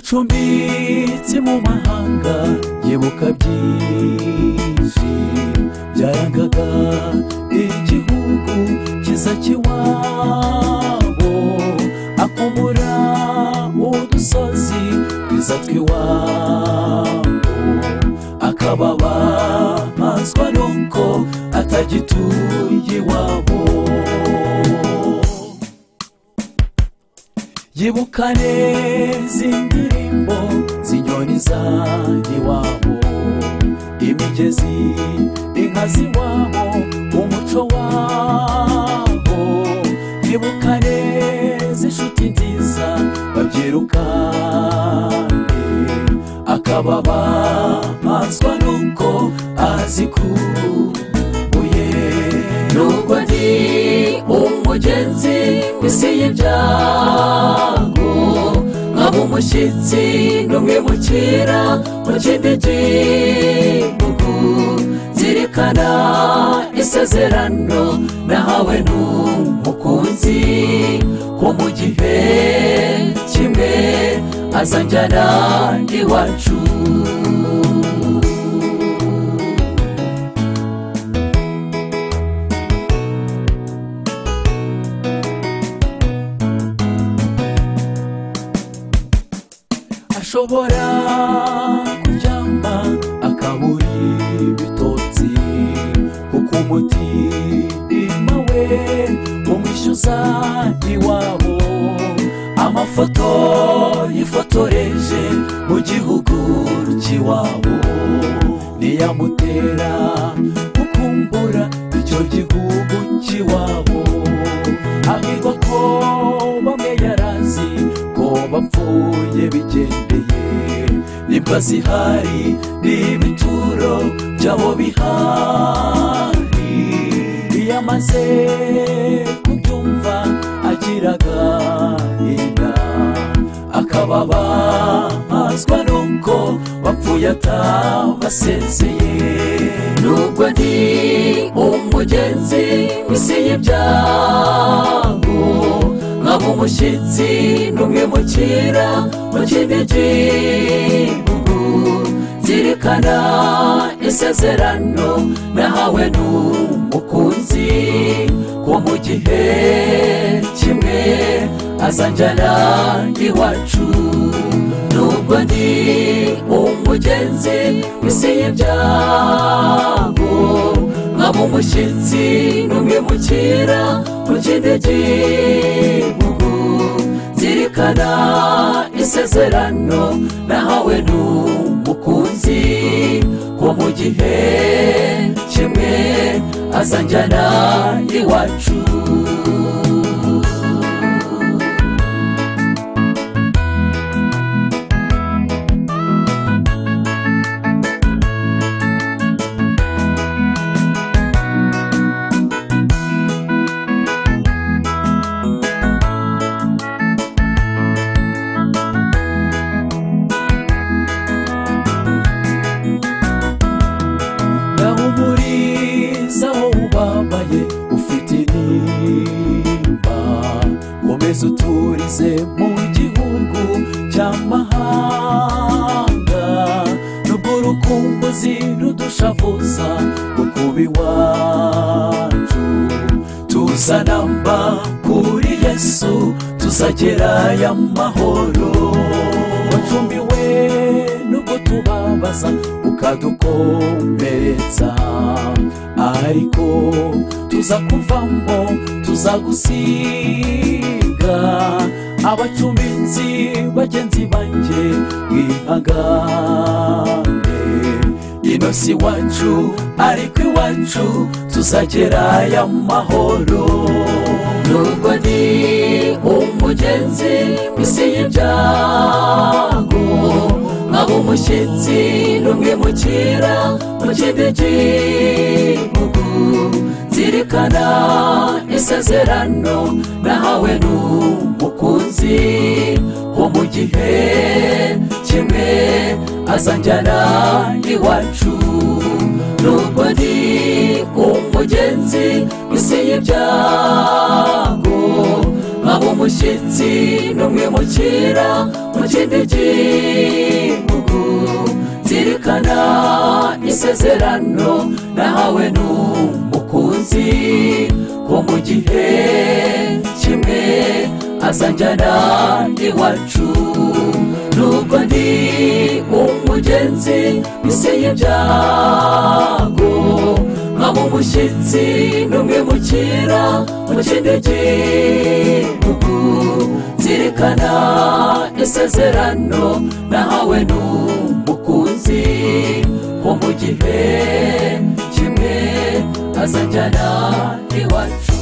ucumbitse mu mahanga yibuka byinshi byarangaga igihugu kiza kiwabo akumura udusozi twiza twiwabo akababazwa nuko atagituye iwabo yibuka neza indirimbo zinyoni zanjye iwabo imigezi inka z'iwabo umuco wabo yibuka neza inshuti nziza babyirukane akababazwa nuko azikuye nubwo ndi umugenzi w'isi y'ibyago nkaba umushyitsi n'umwimukira mu kindi gihugu zirikana isezerano nahawe n'umukunzi ko mu gihe kimwe azanjyana iwacu ashobora kuryama akabura ibitotsi kuko umutima we umwishyuza iwabo amafoto yifotoreje mu gihugu cy'iwabo niyamutera gukumbura icyo gihugu cy'iwabo ahirwa ko bamwe yarazi ko bapfuye bigendeye nimba zihari n'ibituro byabo bihari iyo amaze kubyumva agira agahinda akababazwa nuko bapfuye atabasezeye nubwo ndi umugenzi w'isi y'ibyago nkaba umushyitsi n'umwimukira mu kindi gihugu zirikana isezerano nahawe n'umukunzi ko mu gihe kimwe azanjyana iwacu nubwo ndi umugenzi w'isi y'ibyago nkaba umushyitsi n'umwimukira mu kindi gihugu zirikana isezerano nahawe n'umukunzi ko mu gihe kimwe azanjyana iwacu Nahumuriza aho ubabaye ufite intimba Komeza uturize mu gihugu cy'amahanga Nubwo urukumbuzi rudushavuza kukuba iwacu Tuzanamba kuri Yesu tuzagerayo amahoro Wacumiwe nubwo tubabaza ukadukomeretsa ariko tuzakuvamo tuzagusiga abacumbitsi bagenzi banjye mwihangane ino si iwacu ariko iwacu tuzagerayo amahoro nubwo ndi umugenzi w'isi y'ibyago nkaba umushyitsi n'umwimukira mu kindi gihugu zirikana isezerano nahawe n'umukunzi ko mu gihe kimwe azanjyana iwacu nubwo ndi umugenzi w'isi y'ibyago nkaba umushyitsi n'umwimukira mu kindi gihugu zirikana isezerano nahawe n'umukunzi ko mu gihe kimwe azanjyana iwacu nubwo ndi umugenzi isi y'ibyago nkaba umushyitsi n'umwimukira mu kindi gihugu zirikana isezerano nahawe n'umukunzi wo mu gihe kimwe azanjyana iwacu